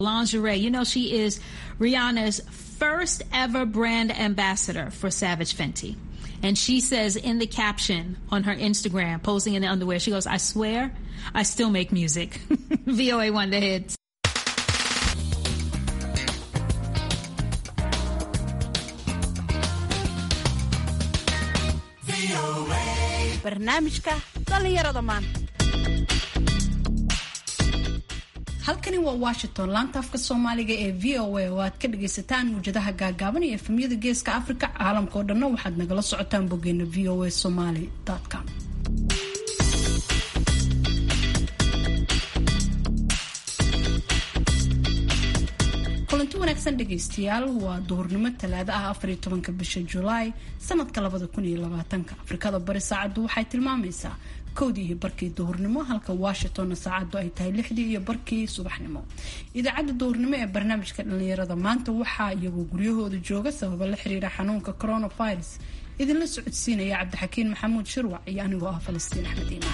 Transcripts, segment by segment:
lingerie. You know, she is Rihanna's first ever brand ambassador for Savage Fenty. And she says in the caption on her Instagram, posing in the underwear, she goes, I swear, I still make music. VOA One the hits. barnaamijka dhallinyarada maanta halkani waa washington laanta afka soomaaliga ee v o a oo aad ka dhagaysataan muwjadaha gaagaaban iyo efemyada geeska africa caalamka oo dhanna waxaad nagala socotaan boggeena v o a somaly com kulanti wanaagsan dhegaystayaal waa duhurnimo talaado ah afariyo tobanka bisha julaay sanadka labada kun iyo labaatanka afrikada bari saacaddu waxay tilmaamaysaa kowdii iyo barkii duhurnimo halka washingtonna saacaddu ay tahay lixdii iyo barkii subaxnimo idaacadda duhurnimo ee barnaamijka dhallinyarada maanta waxaa iyagoo guryahooda jooga sababa la xiriira xanuunka coronavirus idinla socodsiinaya cabdixakiin maxamuud shirwac iyo anigoo ah falastiin axmed iimaan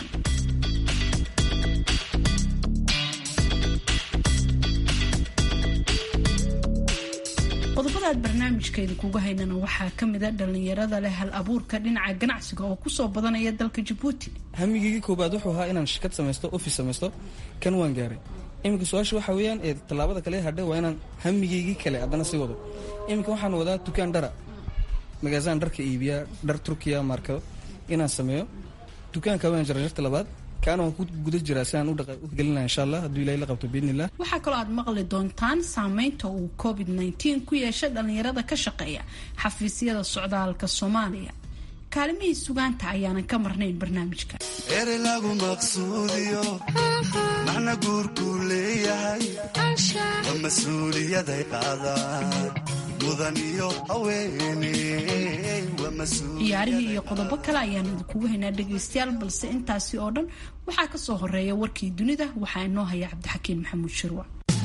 qodobada aad barnaamijka idinkuga haynana waxaa kamida dhalinyarada leh hal abuurka dhinaca ganacsiga oo kusoo badanaya dalka jabuuti hamigeygii koobaad wuxuu ahaa inaan shirkad samaysto office samaysto kan waan gaaray iminka su-aasha waxaa weeyaan ee tallaabada kale hadhe waa inaan hamigeygii kale haddana sii wado iminka waxaan wadaa dukaan dhara magaasaan dharka iibiya dhar turkiya markado inaan sameeyo dukaanka waan jarjarta labaad kaana waan ku guda jiraa si aan u gelina insha allah hadduu ilahay la qabto biidnillah waxaa kaloo aad maqli doontaan saameynta uu covid nteen ku yeeshay dhalinyarada ka shaqeeya xafiisyada socdaalka soomaaliya kaalimihii sugaanta ayaanan ka marnayn barnaamijka ere lagu maqsuudiyo macna guurkuu leeyahay waa mas-uuliyaday qaadaan mudan iyo haweeney waa mas-uul ciyaarihii iyo qodobo kale ayaan idinkugu haynaa dhegaystayaal balse intaasi oo dhan waxaa ka soo horeeya warkii dunida waxaa inoo haya cabdixakiin maxamuud shirwa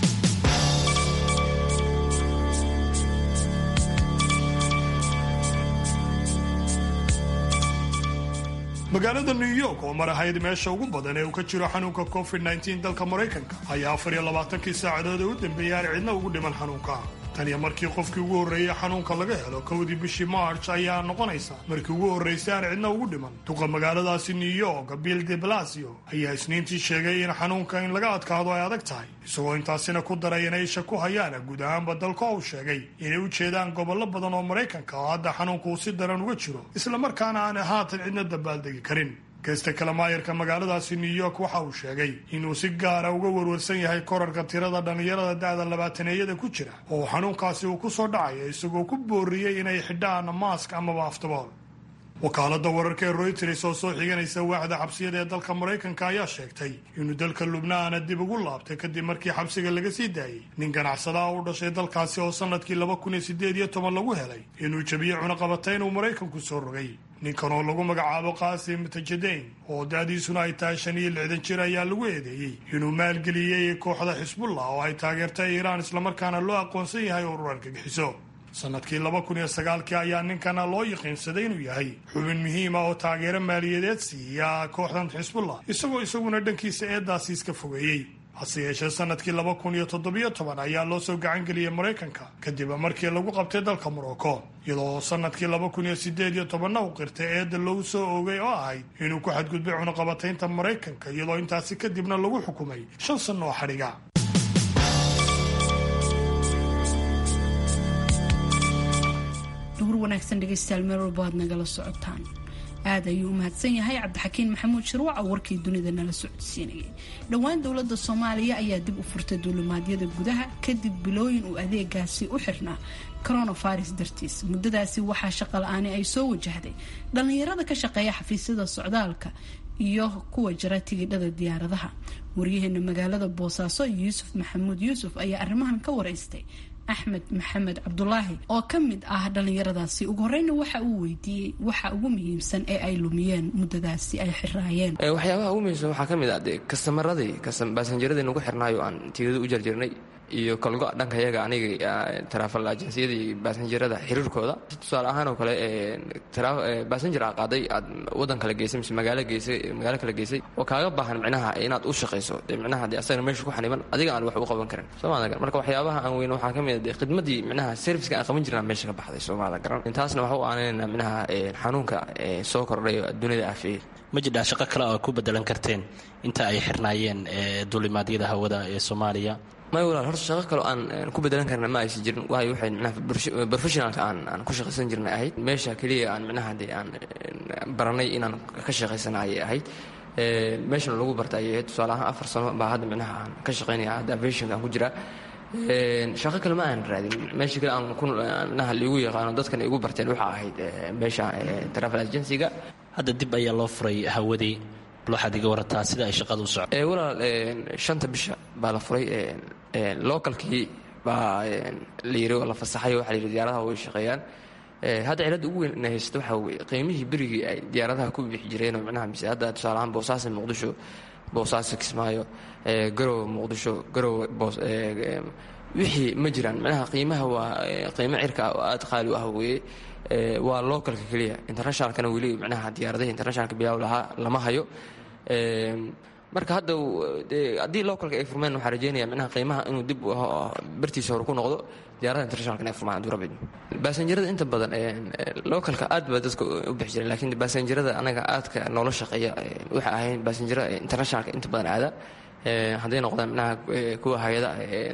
magaalada new york oo mar ahayd meesha ugu badan ee uu ka jiro xanuunka covid nteen dalka maraykanka ayaa afar iyo labaatankii saacadood ee u dambeeyay aan cidna ugu dhiman xanuunka tan iyo markii qofkii ugu horreeyey xanuunka laga helo kowdii bishii march ayaa noqonaysa markii ugu horraysay aan cidna ugu dhiman duqa magaaladaasi new york bill de blasio ayaa isniintii sheegay in xanuunka in laga adkaado ay adag tahay isagoo intaasina ku daray inay isha ku hayaan guud ahaanba dalka uu sheegay inay u jeedaan gobollo badan oo maraykanka oo hadda xanuunka uu si daran uga jiro islamarkaana aan haatan cidna dabaaldegi karin geesta kale maayarka magaaladaasi new york waxa uu sheegay inuu si gaara uga warwarsan yahay korarka tirada dhallinyarada da'da labaataneeyada ku jira oo xanuunkaasi uu ku soo dhacaya isagoo ku booriyey inay xidhaan maask amaba aftabool wakaalada wararka ee royters oo soo xiganaysa waaxda xabsiyada ee dalka maraykanka ayaa sheegtay inuu dalka lubnaana dib ugu laabtay kadib markii xabsiga laga sii daayey nin ganacsadaha u dhashay dalkaasi oo sanadkii laba kun iyo sideed iyo toban lagu helay inuu jabiye cunaqabatayn uu maraykanku soo rogay ninkan oo lagu magacaabo qaasim tajadeyn oo da-diisuna ay tahay shan iyo lixdan jir ayaa lagu eedeeyey inuu maalgeliyey kooxda xisbullah oo ay taageertay iiraan islamarkaana loo aqoonsan yahay urur argagixiso sanadkii laba kun iyo sagaalkii ayaa ninkana loo yaqiinsaday inuu yahay xubin muhiima oo taageero maaliyadeed siiya kooxdan xisbullah isagoo isaguna dhankiisa eedaasi iska fogeeyey hase yeeshee sanadkii laba kun iyo toddobiyo toban ayaa loo soo gacangeliyey maraykanka kadib markii lagu qabtay dalka morocco iyadoo sanadkii laba kun iyo sideed iyo tobanna u qirtay eedda loogu soo oogay oo ahayd inuu ku xadgudbay cunaqabataynta maraykanka iyadoo intaasi kadibna lagu xukumay shan sanno oo xadhiga duhur wanaagsan dhegaystayaal meel walba aad nagala socotaan aad ayuu u mahadsan yahay cabdixakiin maxamuud shirwac oo warkii dunida nala socodsiinayay dhowaan dowladda soomaaliya ayaa dib u furtay duulimaadyada gudaha kadib bilooyin uu adeegaasi u xirnaa coronavirus dartiis muddadaasi waxaa shaqa la-aani ay soo wajahday dhallinyarada ka shaqeeya xafiisyada socdaalka iyo kuwa jara tigidhada diyaaradaha waryaheena magaalada boosaaso yuusuf maxamuud yuusuf ayaa arrimahan ka waraystay axmed maxamed cabdulaahi oo ka mid ah dhallinyaradaasi ugu horeyna waxa uu weydiiyey waxa ugu muhiimsan ee ay lumiyeen muddadaasi ay xiraayeen waxyaabaha ugu muhiimsan waxaa ka mid ah dee kastamaradii baasanjaradii nagu xirnaayo aan tigidada u jarjirnay iyo kalgo dhanka yaga aniga taraafal ajansiyada iyo baasanjarada xiriirkooda tusaale ahaan oo kale baasanjar aa qaaday aad wadan kala geysay mise magaalo geysay magaalo kala geysay oo kaaga baahan micnaha inaad u shaqayso dee micnaha dee asagana meesha ku xaniban adiga aan wax u qaban karin soomaalida garan marka waxyaabaha aan weyn waxaa ka mid ah dee khidmadii micnaha serviceka aan qaban jirnaa meesha ka baxday soomaalida garan taasna waxa u aanayna micnaha xanuunka soo kordhay oo dunida afeeyey ma jirdhaa shaqo kale oo ku bedelan karteen inta ay xirnaayeen duulimaadyada hawada ee soomaaliya may walaal horta shaqo kaleo aan ku bedelan karna ma aysan jirin waayo waxay micnaha professionalka aan aan ku shaqaysan jirnay ahayd meesha keliya aan micnaha dee aan baranay inaan ka shaqaysana ayay ahayd meeshana lagu barta ayay ahayd tusaale ahaan afar sano baa hadda micnaha aan ka shaqaynaya hadda aviationka aan ku jiraa shaqo kale ma aan raadin meesha kale aan ku micnaha liigu yaqaano dadkana igu barteen waxaa ahayd meesha travel agencyga hadda dib ayaa loo furay hawadii bal waxaad iga warataa sida ay shaqada u socdo walaal shanta bisha baa la furay localkii baa la yiri oo la fasaxay waxaa la yidhi diyaaradaha way shaqeeyaan hadda cilada ugu weyn inay haysato waxaa weye qiimihii berigii ay diyaaradaha ku bixi jireen oo micnaha mise hadda tusaale ahaan boosaaso muqdisho boosaaso kismaayo garowe muqdisho garowe boos wixii ma jiraan micnaha qiimaha waa qiimo cirka oo aada qaali u ah weeye waa localka keliya internationalkana weli micnaha diyaaradaha internationalka bilaaw lahaa lama hayo marka hadda haddii localka ay furmeen waxaa rajeynaya micnaha qiimaha inuu dib bartiisa hore ku noqdo diyaaradaha internationalka inay furmaan hadduu rabbi baasanjarada inta badan localka aad baa dadka u bixi jireen laakiin baasanjarada anaga aadka noola shaqeeya waxay ahayn baasanjara internationalka inta badan aada hadday noqdaan micnaha kuwa hay-ada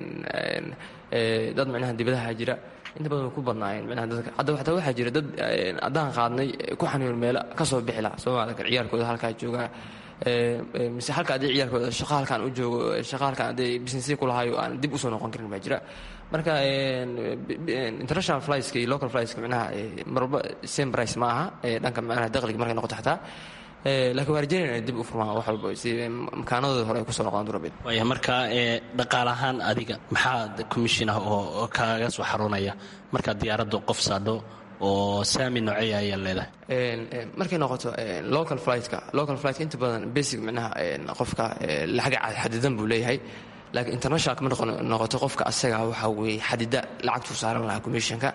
dad micnaha dibadaha jira inta badan way ku badnaayeen micnaha dadka hadda xataa waxaa jira dad haddaan qaadnay ku xaniyoon meelo ka soo bixi laha soomaalida kale ciyaalkooda halkaa joogaa mise halka haddii ciyaalkooda shaqa halkaan u joogo shaqa halkaan hadday businessya ku lahayo aan dib usoo noqon karin baa jira marka international flightska iyo local flightska micnaha marwalba same price ma aha dhanka micnaha dakhliga markay noqoto xataa laakiin waa rajeynaya inay dib u furmaan wax walba si makaanadooda hore ay kusoo noqdaan durabid waaya marka dhaqaal ahaan adiga maxaa commission ah oo kaaga soo xarunaya markaad diyaaraddu qof saadho oo saami nooceeya ayaa leedahay markay noqoto local flightka local flightka inta badan basic micnaha qofka lacaga xadidan buu leeyahay laakiin internationalka ma noqoto qofka asaga waxaa weeye xadida lacagtuu saaran lahaa commissionka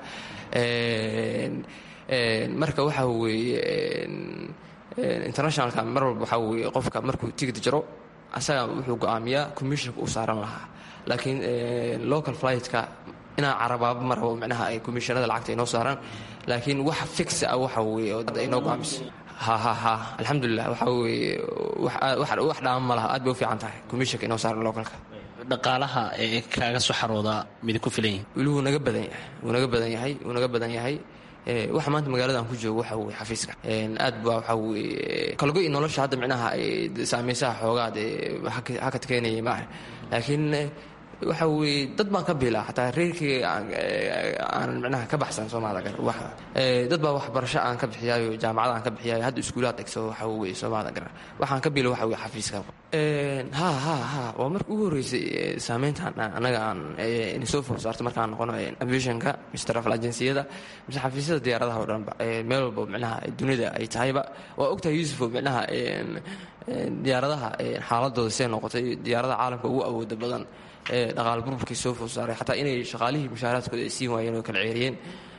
marka waxaa weeye internationalka mar walba waxaa weeye qofka markuu tigid jaro asaga wuxuu go-aamiyaa commissionka uu saaran lahaa laakiin local flightka inaan carabaaba ma rabo micnaha ay commissionada lacagta inoo saaraan laakiin wax fix ah waxa weeye oo inoo go-aamiso ha ha ha alxamdulilah waxa weeye wax dhaama ma laha aad bay u fiican tahay commissionka inoo saaran localka dhaqaalaha ee kaaga soo xaroodaa midi ku filan yihin weli wuu naga badan yahay wuu naga badan yahay wuu naga badan yahay waxa maanta magaalada aan ku joogo waxa weye xafiiska aad baa waxaa weye kalgo iyo nolosha hadda micnaha saameysaha xoogaa dee hakad keenayay maaha laakiin waxa weye dad baan ka biilaa xataa reerkii aanan micnaha ka baxsan soomaalida gar dad baa waxbarasho aan ka bixiyaayo jaamacada aan ka bixiyaayo hadda iskuulaad dhigso waxa weye soomaalida gar waxaan ka biila waxa weye xafiiska ha ha ha waa marka ugu horreysay saameyntan annaga aan soo foor saarto markaan noqono aviationka mise travel agenciyada mise xafiisyada diyaaradaha o dhanba meel walba micnaha dunida ay tahayba waa ogtahay yuusufo micnaha diyaaradaha xaaladooda see noqotay diyaaradaha caalamka ugu awooda badan dhaqaal burburkii soo food saaray xataa inay shaqaalihii mushaaraadkooda ay siin waayeen oo kala ceeriyeen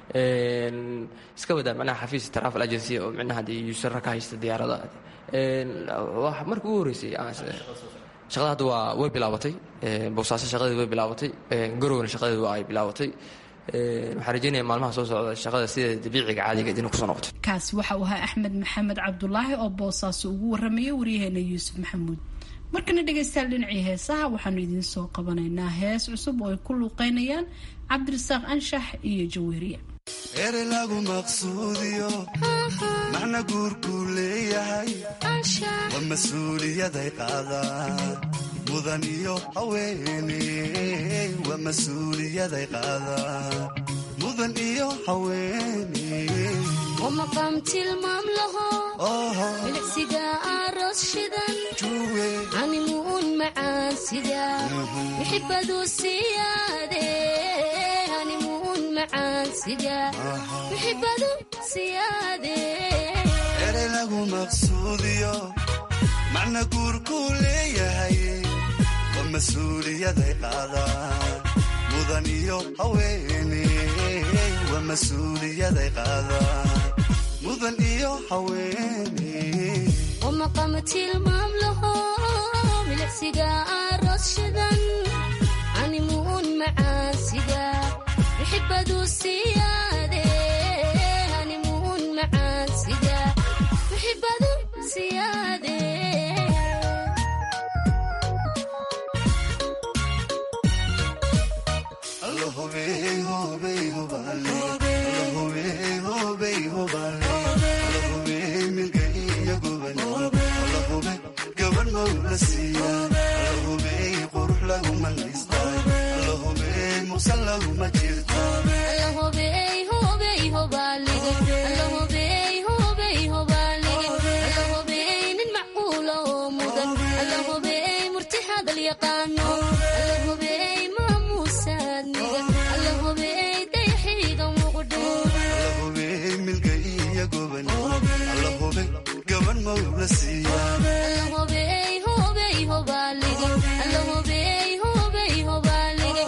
iska wadaa micnaha xafiis travel agency oo micnaha dee yuusara ka haysta diyaarada marka ugu horreysay shaqada hadda waa way bilaabatay boosaaso shaqadeed way bilaabatay garowna shaqadeed waa ay bilaabatay waxaan rajeynaya maalmaha soo socda shaqada sideeda dabiiciga caadigeed inay kusoo noqoto kaasi waxa uu ahaa axmed maxamed cabdulaahi oo boosaaso ugu warramaya waryaheena yuusuf maxamuud markana dhegaystayaal dhinacii heesaha waxaanu idiin soo qabanaynaa hees cusub oo ay ku luuqeynayaan cabdirasaaq anshax iyo jaweeriya ere lagu maqsuudiyo macna guurkuu leeyahay waa mas-uuliyaday qaadaan mudan iyo haweeney waa mas-uuliyaday qaadaan mudan iyo haweeney maqam tilmaam laho bilicsiga aroos shidan animuun macaan sida muxibadu siyaade animuun macaan sida muxibadu siyaade ere lagu maqsuudiyo macna guurkuu leeyahay waa mas-uuliyaday qaadaan mudan iyo haweene waa mas-uuliyaday qaadaan mudan iyo haweene ومقام tilmaam laho milicsiga aroos shidan animuun macaansiga muxibadu siyaade animuun macaansiga muxibadu siyaade Alla hubey, hubey, hubale. Alla hubey, hubey, hubale. Alla hubey, milka iyo gobonimo. Alla hubey, gaban mawla siiya. Alla hubey, qurux laguma naystaa. Alla hubey, muqsan laguma jirtaa. alla hobey hobey hobalige alla hobey hobey hobalige alla hobey nin macquula oo mudan alla hobey murti hadal yaqaano alla hobey maamuusaadniga alla hobey dayaxiiga muqdho Alla hubey, milka iyo gobonimo. Alla hubey, gaban mawla siiya. alla hobey hobey hobalige alla hobey hobey hobalige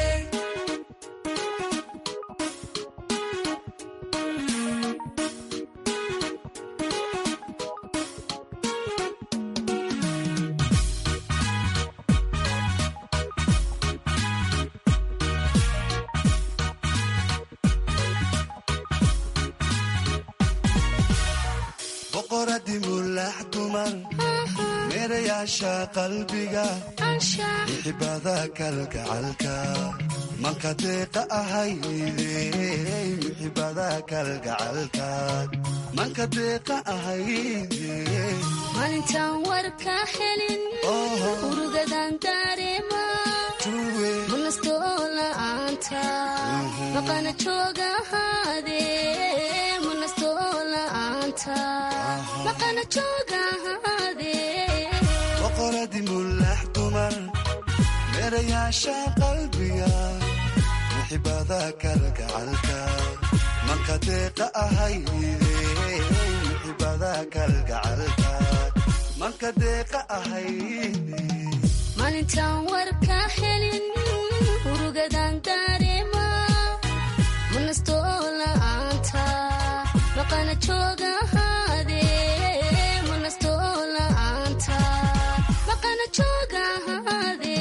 boqoradi mulax dumar meerayaasha qalbiga mixibada kalgacalka manka deeqa ahayde mixibada kalgacalka manka deeqa ahayde maalintaan warka helin urugadan dareema munastoo la'aanta maqana jooga ahaade munastoo la'aanta maqana jooga ahaade boqoradi mulax dumar meerayaasha qalbiga mixibada kalgacalka manka deeqa ahayde mixibada kalgacalka manka deeqa ahayde maalintaan warka helin urugadan dareema munastoo la'aanta maqana jooga ahaade munastoo la'aanta maqana jooga ahaade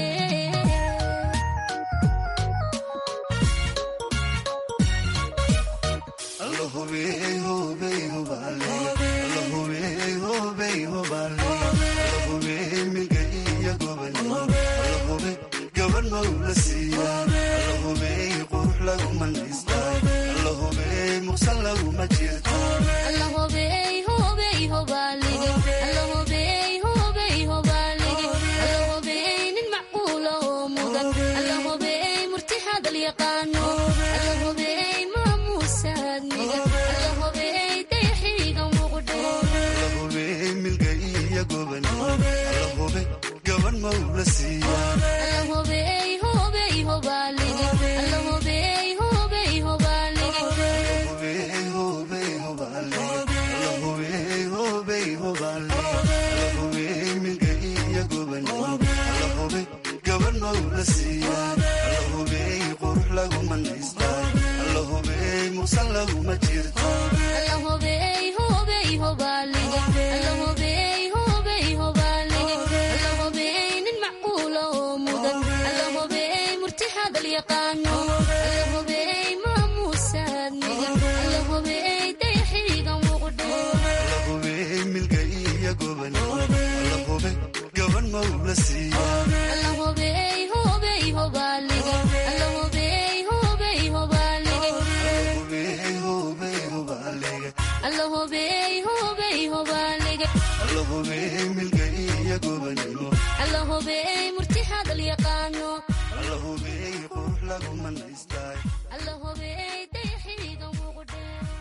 Alla hubey, hubey, hubale. Alla hubey, hubey, hubale. Alla hubey, milka iyo gobonimo. Alla hubey, gaban mawla siiya. Alla hubey, qurux laguma naystaa. Alla hubey, muqsan laguma jirtaa. alla hobey hobey hobalige alla hobey hobey hobalige alla hobey nin macquula oo mudan alla hobey murti hadal yaqaano alla hobey maamuusaadniga alla hobey dayaxiiga muqdho Alla hubey, milka iyo gobonimo. Alla hubey, gaban mawla siiya. alla hobey hobey hobalige alla hobey hobey hobalige Hubey, hubey, hubale. Alla hubey, hubey, hubale. Alla hubey, milka iyo gobonimo. Alla hubey, gaban mawla siiya. Alla hubey, qurux laguma naystaa. Alla hubey, muqsan laguma jirtaa. alla hobey hobey hobalige alla hobey hobey hobalige alla hobey nin macquula oo mudan alla hobey murti hadal yaqaano alla hobey maamuusaadniga alla hobey dayaxiiga muqdho Alla hubey, milka iyo gobonimo. Alla hubey, gaban mawla siiya. alla hobey hobey hobalige alla hobey hobey hobalige Hubey, hubey, hubale. alla hobey hobey hobalige Alla hubey, milka iyo gobonimo. alla hobey murti hadal yaqaano Alla hubey, qurux laguma naystaa. alla hobey dayaxiiga muqdho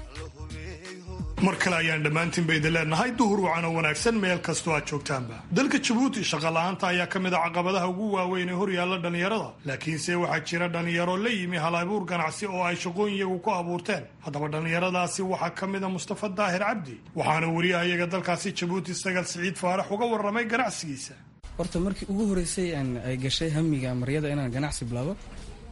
mar kale ayaan dhammaantiinba idin leenahay duhur wacan oo wanaagsan meel kastoo aad joogtaanba dalka jabuuti shaqola'aanta ayaa ka mid a caqabadaha ugu waaweyn ee horyaalla dhallinyarada laakiinse waxaa jira dhallinyaro la yimi hal abuur ganacsi oo ay shaqooyin iyagu ku abuurteen haddaba dhallinyaradaasi waxaa ka mid a mustafa daahir cabdi waxaana weriyaha iyaga dalkaasi jabuuti sagal siciid faarax uga warramay ganacsigiisa horta markii ugu horeysay aan ay gashay hamiga maryada inaan ganacsi bilaabo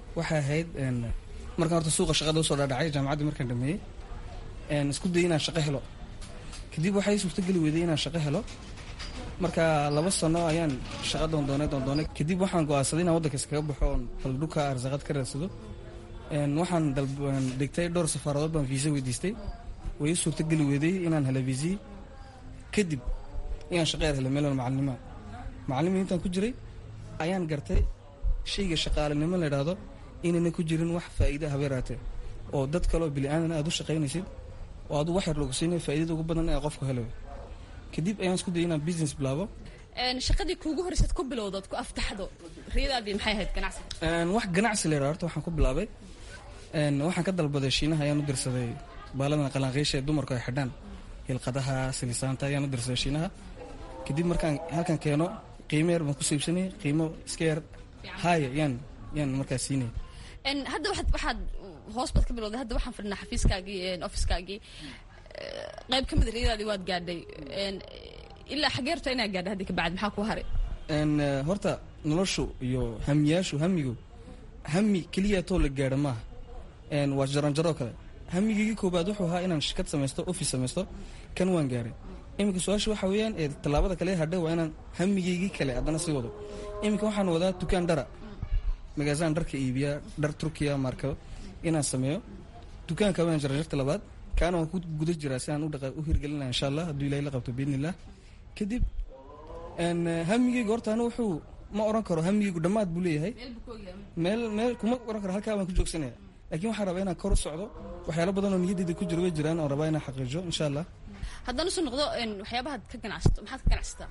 waxay ahayd markaan horta suuqa shaqada usoo dhaadhacay jaamacaddii markaan dhameeyey isku dayay inaan shaqo helo kadib waxay suurtogeli weyday inaan shaqo helo marka laba sano ayaan shaqa doondoonay doondoonay kadib waxaan go-aansaday inaan waddanka iskaga baxo oon baldhuka arsaqad ka raadsado waxaan dhigtay dhowr safaaradood baan viisa weydiistay way suurtogeli weyday inaan helo viisii kadib inaan shaqeer helay meelan macalinimaa macallimii intaan ku jiray ayaan gartay shayga shaqaalinimo la idhaahdo inayna ku jirin wax faa'iida habeeraatee oo dad kaleoo bili-aadan aad u shaqaynaysid oo adu wax yar lagu siinay faa'iidada ugu badan ee qofku helayo kadib ayaan isku dayay inaan business bilaabo shaqadii kuugu horeysaad ku bilowdood ku aftaxdo riyadaadii maxay ahayd ganacsiga wax ganacsi la yidhahdo horta waxaan ku bilaabay waxaan ka dalbaday shiinaha ayaan u dirsaday baaladan qalanqiisha ee dumarku ay xidhaan hilqadaha silisaanta ayaan u dirsaday shiinaha kadib markaan halkan keeno qiimo yar baan ku siibsanay qiimo iska yar haaya yaan yaan markaas siinay hadda waxaad waxaad hoos baad ka bilowday hadda waxaan fadhinaa xafiiskaagii ofiskaagii qayb ka mida riyadaadii waad gaadhay ilaa xagee horta inaa gaadhay haddi kabacdi maxaa ku haray horta noloshu iyo hamiyaashu hamigu hami keliyaatoo la gaadha maaha waa jaranjaroo kale hamigiigii koobaad wuxuu ahaa inaan shirkad samaysto office samaysto kan waan gaaray iminka su-aasha waxaa weeyaan ee tallaabada kale hadhe waa inaan hamigeygii kale haddana sii wado iminka waxaan wadaa dukaan dhara magaasaan dharka iibiya dhar turkiya marka inaan sameeyo dukaanka waan jarjarta labaad kaana waan ku guda jiraa si aan u hirgelina insha allah hadduu ilahay la qabto biidni illah kadib hamigeyga horta anu wuxuu ma oran karo hamigeygu dhammaad buu leeyahay meel meel kuma oran karo halkaa baan ku joogsanaya lakin waxaan rabaa inaan kor u socdo waxyaalo badan oo niyadeyda ku jiro way jiraan oon rabaa inaan xaqiijo insha allah haddaan usoo noqdo waxyaabahaad ka ganacsato maxaad ka ganacsataa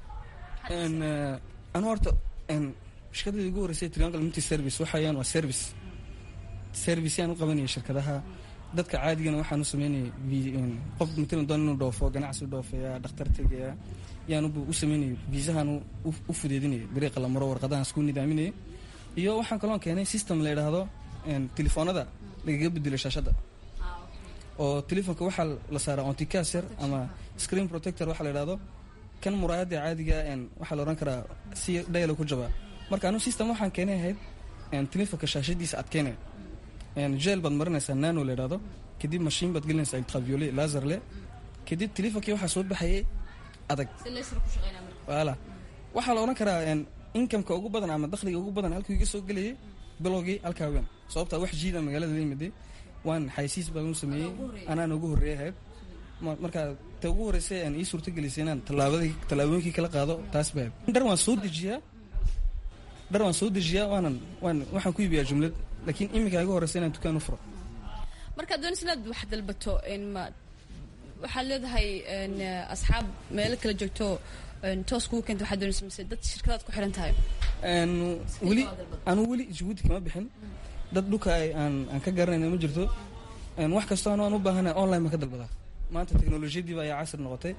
anu horta shirkadada ugu horeysay triangle multi service waxayaan waa service service yaan u qabanayay shirkadaha dadka caadigana waxaan u sameynayay qof matalan doon inuu dhoofo ganacsi u dhoofaya dhakhtar tegaya yaan u sameynayay viisahan u fudeedinayay dariiqa la maro warqadahan isku nidaaminayay iyo waxaan kaloon keenay system la yidhaahdo telefoonada lagaga bedelo shaashadda oo telefoonka waxaa la saaraa onticaser ama screen protector waxaa la yidhahdo kan muraayadda caadiga waxaa la odhan karaa si dhayalo ku jabaa marka anu system waxaan keenay ahayd telefoonka shaashadiisa adkeynaya jeel baad marinaysaa nano la yidhahdo kadib mashiin baad gelinaysaa ultraviole laserle kadib telefonkii waxaa soo baxayay adag wala waxaa la odhan karaa inkameka ugu badan ama dakhliga ugu badan halkuu iga soo gelayay bilowgii halkaa weyn sababtaa wax jiida magaalada la yimiday waan xaysiis baan u sameeyey anaan ugu horreeyay ahayd marka ta ugu horreysay aan ii suurto gelisay inaan tallaabadii tallaabooyinkii kala qaado taas baa dhar waan soo dejiyaa dhar waan soo dejiyaa waanan waan waxaan ku iibiyaa jumlad laakiin iminka igu horreysa inaan dukaan u furo markaad doonaysa inaad wax dalbato ma waxaad leedahay asxaab meelo kala joogto toos kugu keenta waxaad doonaysa mise dad shirkadaad ku xiran tahay weli anu weli jabuuti kama bixin dad dhulka aan aan ka garanayna ma jirto wax kastoo anu aan u baahanahay online baan ka dalbadaa maanta teknolojiyadiiba ayaa casri noqotay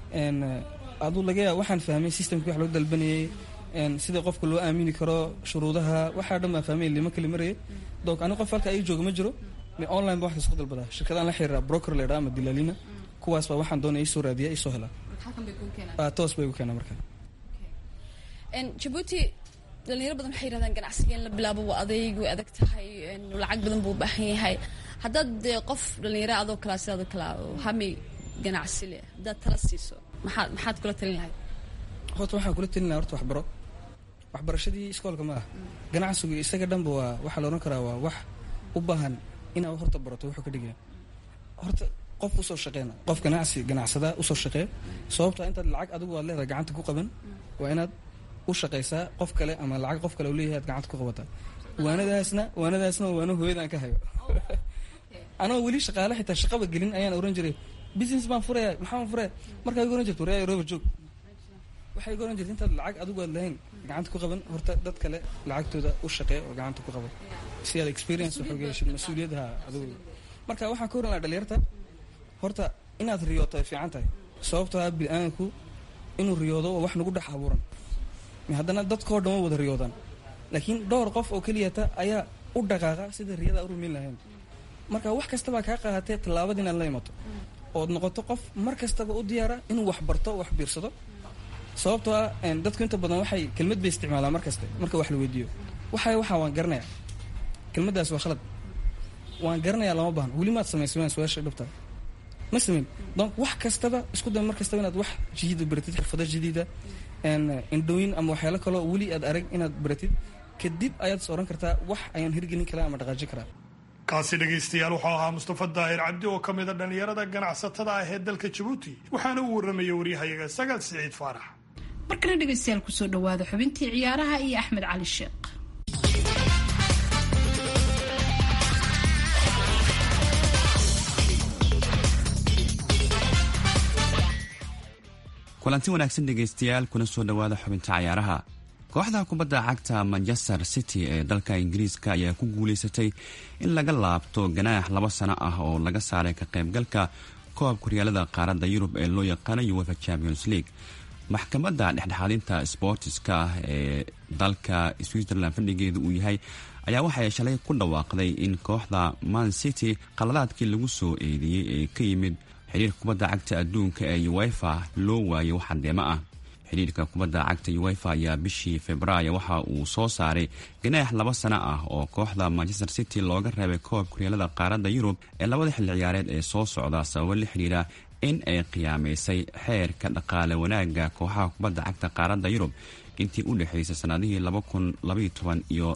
aduu laga yaaba waxaan fahmay systemkii wax loo dalbanayay sida qofka loo aamini karo shuruudaha waxaa dhan baan fahmay lima kali marayay donc ani qof halka ii jooga ma jiro online ba wax kasta ku dalbadaa shirkadaan la xiriira broker la yidhaha ama dilaalina kuwaas baa waxaan doonaya isoo raadiya isoo helaa toos bay igu keenaa marka jabuuti dhalinyaro badan waxay yirahdaan ganacsiga in la bilaabo waa adayg way adag tahay lacag badan buu u baahan yahay haddaad dee qof dhalinyaro adoo kalaa sidaado kalaa hami ganacsi leh haddaad tala siiso maxaad maxaad kula talin lahayd horta waxaan kula talin lahaa horta waxbaro waxbarashadii iskoolka ma ah ganacsigu isaga dhanba waa waxaa la odhan karaa waa wax u baahan inaad horta barato wuxuu ka dhigaya horta qof usoo shaqeyna qof ganacsi ganacsada usoo shaqee sababta intaad lacag adigu aad leedahay gacanta ku qaban waa inaad u shaqaysaa qof kale ama lacag qof kale u leeyahay aad gacanta ku qabataa waanadaasna waanadaasna waa waano hooyadaan ka hayo anoo weli shaqaale xitaa shaqaba gelin ayaan oran jiray business baan furaya maxaan furaya markaa igu oran jirta waryaa roba joog waxay igu oran jirta intaad lacag adigu aad lahayn gacanta ku qaban horta dad kale lacagtooda u shaqee oo gacanta ku qaban si aad experience waxooga heshid mas-uuliyadha adigu marka waxaan ka oran lahaa dhalinyarta horta inaad riyooto ay fiican tahay sababtoo ah bini-aadanku inuu riyoodo waa wax nagu dhex abuuran haddana dadkao dhan wa wada riyoodaan laakiin dhowr qof oo keliyata ayaa u dhaqaaqa sida riyada u rumayn lahayn marka wax kastabaa kaa qaadatee tallaabada inaad la imato ood noqoto qof mar kastaba u diyaara inuu wax barto wax biirsado sababtoo ah dadku inta badan waxay kelmad bay isticmaalaan mar kaste marka wax la weydiiyo waxay waxaa waan garanaya kelmaddaas waa khalad waan garanayaa lama baahno weli maad samaysay waan su-aasha dhabta ma samayn donc wax kastaba isku day mar kastaba inaad wax jadiida baratid xirfado jadiida indhooyin ama waxyaalo kaloo weli aad arag inaad baratid kadib ayaad is oran kartaa wax ayaan hirgelin karaa ama dhaqaajin karaa kaasi dhegaystayaal wuxuu ahaa mustafa daahir cabdi oo ka mida dhallinyarada ganacsatada ah ee dalka jabuuti waxaana uu warramaya waryahayaga sagaal siciid faarax markana dhegaystayaal kusoo dhawaada xubintii ciyaaraha iyo axmed cali sheekh kulanti wanaagsan dhegaystayaal kuna soo dhowaada xubinta cayaaraha kooxda kubadda cagta manchester city ee dalka ingiriiska ayaa ku guulaysatay in laga laabto ganaax laba sano ah oo laga saaray ka qaybgalka koobka horyaalada qaaradda yurub ee loo yaqaano uefa champions league maxkamadda dhexdhexaadinta sbortiska ee dalka switzerland fadhigeedu uu yahay ayaa waxay shalay ku dhawaaqday in kooxda man city qaladaadkii lagu soo eedeeyey ee ka yimid xiriirka kubadda cagta adduunka ee uefa loo waayay wax caddeemo ah xiriirka kubadda cagta uefa ayaa bishii februaayo waxa uu soo saaray ganaax laba sano ah oo kooxda manchester city looga reebay koobka horyaalada qaaradda yurub ee labada xilli ciyaareed ee soo socda sababo la xidhiira in ay qiyaamaysay xeerka dhaqaale wanaagga kooxaha kubadda cagta qaaradda yurub intii u dhexaysay sannadihii iyo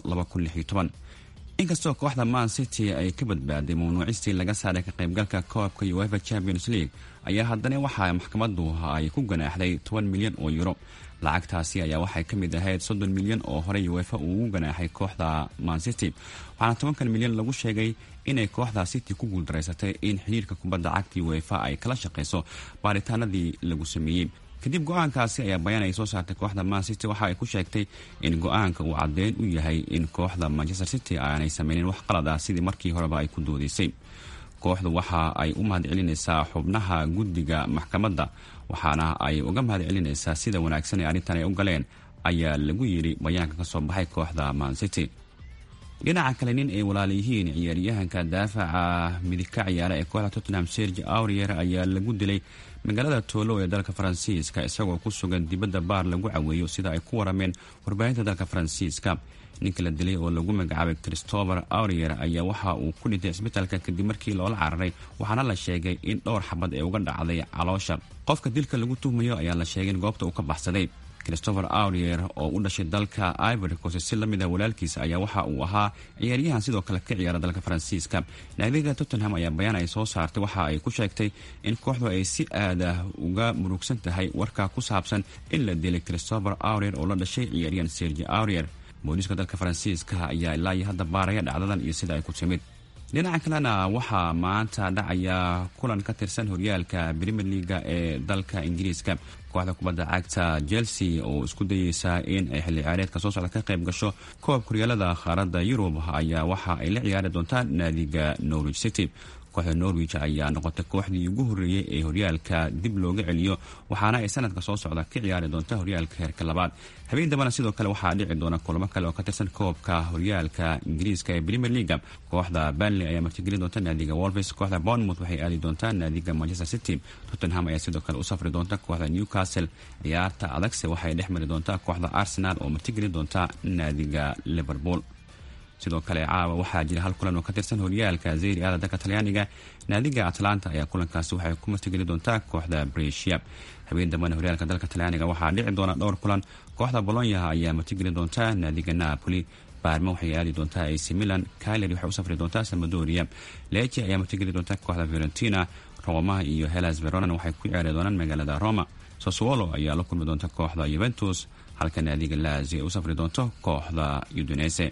inkastoo kooxda man city ay ka badbaaday mamnuucistii laga saaray ka qaybgalka koobka uefa champions league ayaa haddana waxaa maxkamadu ay ku ganaaxday toban milyan oo yuro lacagtaasi ayaa waxay ka mid ahayd soddon milyan oo horey uefa uu ugu ganaaxay kooxda man city waxaana tobankan milyan lagu sheegay inay kooxda city ku guuldaraysatay in xiriirka kubadda cagta uefa ay kala shaqayso baaritaanadii lagu sameeyey kadib go-aankaasi ayaa bayaan ay soo saartay kooxda man city waxa ay ku sheegtay in go-aanka uu caddeyn u yahay in kooxda manchester city aanay sameynin wax qalad ah sidii markii horeba ay ku doodaysay kooxdu waxa ay u mahad celinaysaa xubnaha guddiga maxkamadda waxaana ay uga mahad celinaysaa sida wanaagsan ee arrintan ay u galeen ayaa lagu yidhi bayaanka ka soo baxay kooxda man city dhinaca kale nin ay walaala yihiin ciyaaryahanka daafaca midig ka ciyaara ee kooxda tottenham serge aurier ayaa lagu dilay magaalada toolo ee dalka faransiiska isagoo ku sugan dibadda baar lagu caweeyo sida ay ku warameen warbaahinta dalka faransiiska ninka la dilay oo lagu magacaabay christopher aurier ayaa waxa uu ku dhintay cisbitaalka kadib markii loola cararay waxaana la sheegay in dhowr xabad ee uga dhacday caloosha qofka dilka lagu tuhmayo ayaa la sheegay in goobta uu ka baxsaday christopher aurier oo u dhashay dalka ivory coast si lamid ah walaalkiisa ayaa waxa uu ahaa ciyaaryahan sidoo kale ka ciyaara dalka faransiiska naadiga tottenham ayaa bayaan ay soo saartay waxa ay ku sheegtay in kooxdu ay si aad ah uga murugsan tahay warka ku saabsan in la dilay christopher aurier oo la dhashay ciyaaryahan sergi aurier booliiska dalka faransiiska ayaa ilaa iyo hadda baaraya dhacdadan iyo sida ay ku timid dhinaca kalena waxaa maanta dhacaya kulan ka tirsan horyaalka premier leaga ee dalka ingiriiska kooxda kubadda cagta chelsea oo isku dayeysa in ay xilli ciyaareedka soo socda ka qayb gasho koobka horyaalada qaaradda yurub ayaa waxa ay la ciyaari doontaa naadiga norwich city kooxda norwich ayaa noqotay kooxdii ugu horreeyey ee horyaalka dib looga celiyo waxaana ay sanadka soo socda ka ciyaari doonta horyaalka heerka labaad habeen dambana sidoo kale waxaa dhici doona kulamo kale oo ka tirsan koobka horyaalka ingiriiska ee premier leaga kooxda banley ayaa martigelin doonta naadiga wolves kooxda bournemouth waxay aadi doontaa naadiga manchester city tottenham ayaa sidoo kale u safri doonta kooxda newcastle ciyaarta adagse waxay dhex mari doontaa kooxda arsenal oo martigelin doonta naadiga liverpool sidoo kale caawa waxaa jira hal kulan oo ka tirsan horyaalka zeyri aada dalka talyaaniga naadiga atlanta ayaa kulankaasi waxay ku martigeli doontaa kooxda bresia habeen dambana horyaalka dalka talyaaniga waxaa dhici doona dhowr kulan kooxda bolonya ayaa martigeli doontaa naadiga napoli baarma waxay aadi doontaa ac milan kyler waxay u safri doontaa samadoria leji ayaa martigeli doontaa kooxda fiorentina roma iyo helas veronan waxay ku ciyaari doonaan magaalada roma soswolo ayaa la kulmi doonta kooxda yuventus halka naadiga lazi ay u safri doonto kooxda udunese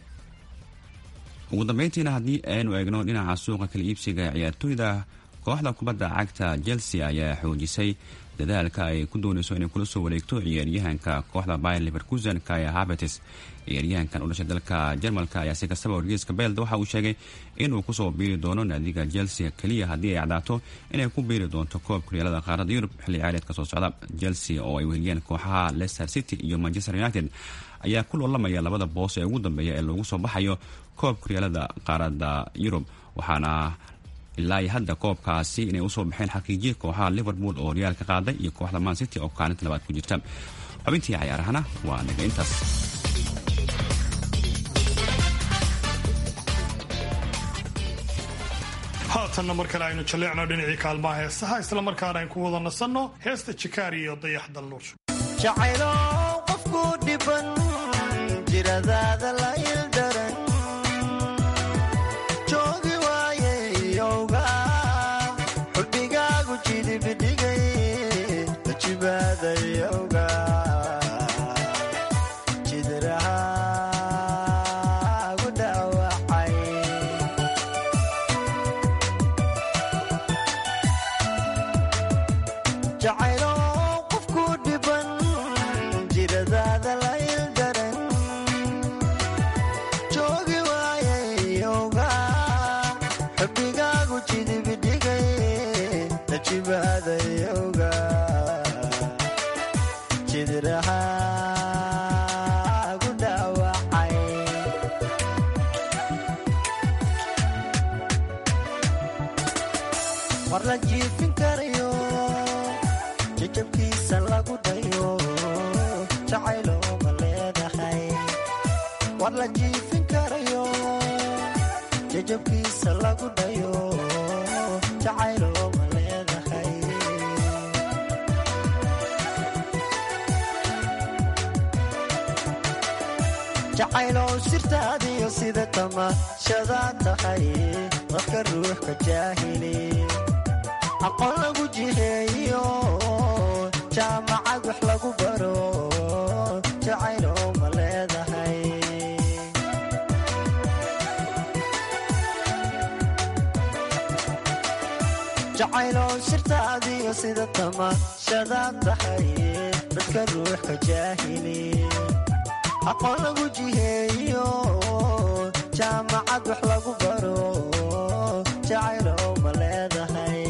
ugu dambeyntiina haddii aynu eegno dhinaca suuqa kala iibsiga ciyaartooyda kooxda kubadda cagta chelsea ayaa xoojisay dadaalka ay ku doonayso inay kula soo wareegto ciyaaryahanka kooxda bayer leverkusen kaya habetes ciyaaryahankan u dhashay dalka jarmalka ayaa si kastaba wargeyska beelda waxa uu sheegay inuu kusoo biiri doono naadiga chelsea keliya haddii ay cadaato inay ku biiri doonto koobka horyaalada qaaradda yurub xilli ciyaareedka soo socda chelsea oo ay weheliyeen kooxaha leicester city iyo manchester united ayaa ku loolamaya labada boos ee ugu dambeeya ee loogu soo baxayo koobka horyaalada qaaradda yurub waxaana ilaa iyo hadda koobkaasi inay usoo baxeen xaqiijiya kooxaha liverpool oo horyaalka qaaday iyo kooxda man city oo kaalinta labaad ku jirta xubintii cayaarahana waa naga intaas haatanna mar kale aynu jalleecno dhinacii kaalmaha heesaha islamarkaana aynu ku wada nasanno heesta jikaari iyo dayax dalnuur jacaylo qofku dhiban jiradaada la ildaran joogi waayeyowga xubigaagu jidibidhigay jibaadayowga jidrahaagu dhaawacay jacaylo qofku dhiban jiradaada la ildaran joogi waayeyowga xubigaagu jidibidhigay najibaadayowga jidrahaagu dhaawacay war la jiifin karayo jajabkiisa lagu dhayo jacaylo ma leedahay war la jiifin karayo jajabkiisa lagu dhayo jacaylo ma leedahay jacaylow sirtaadiyo sida tamaashadaa tahay dadka ruux ka jaahili aqoon lagu jiheeyo jaamacad wax lagu baro jacaylow ma leedahay jacaylow sirtaadiyo sida tamaashadaa tahay dadka ruux ka jaahili aqoon lagu jiheeyo jaamacad wax lagu baro jacaylow ma leedahay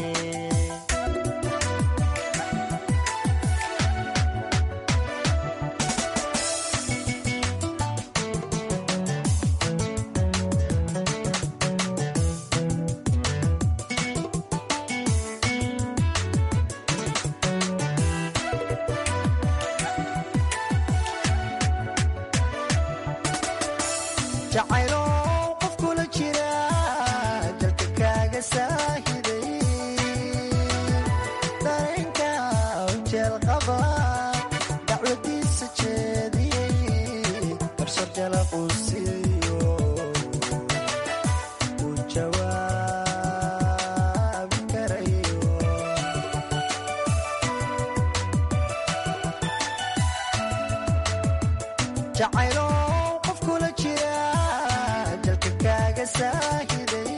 jacaylo qof kula jira jalka kaaga saahiday dareenka jeel qaba dacwadiisa jeediyey barsar jalaquu siiyo uu jawaabi karayo jacaylo qof kula jira jalka kaaga saahiday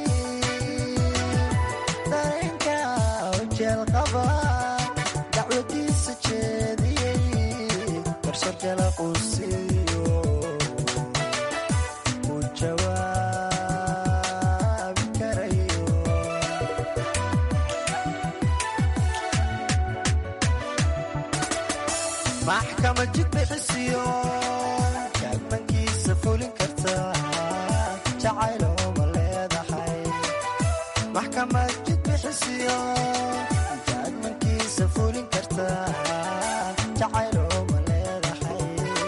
dareenka jeel qaba dacwadiisa jeediyey barsar jalaquu siiyo uu jawaabi karayo maxkamad jid bixisiyo kaagmankiisa fulin karta jacaylo ma leedahay maxkamad jid bixisiyo kaagmankiisa fulin karta jacaylo ma leedahay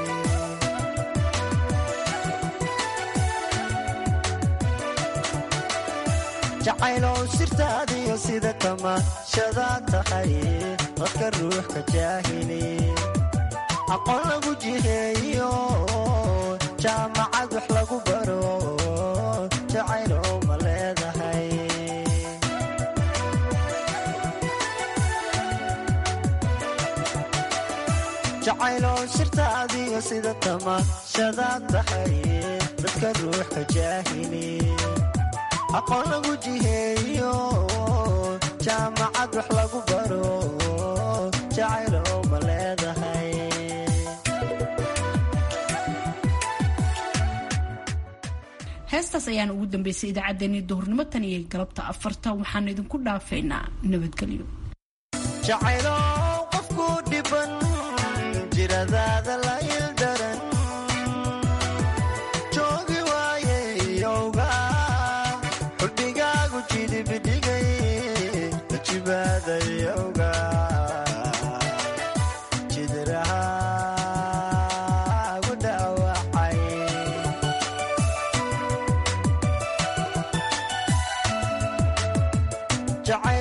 jacaylow sirtaadiyo sida tamaashadaa tahay dadka ruux ka jaahili aqoon lagu jiheeyo jaamacad wax lagu baro jacaylow ma leedahay jacaylow sirtaadiyo sida tamaashadaa tahay dadka ruux ka jaahili aqoon lagu jiheeyo jaamacad wax lagu baro jacaylow ma leedahay heestaas ayaan ugu dambeysay idaacaddeenii duhurnimo tan iyo galabta afarta waxaan idinku dhaafaynaa nabadgelyo jacaylo qofku dhiban jiradaada la ildaran joogi waayeyowga xubigaagu jidibidhigay jibaadayowga jidrahaagu dhaawacay jacayl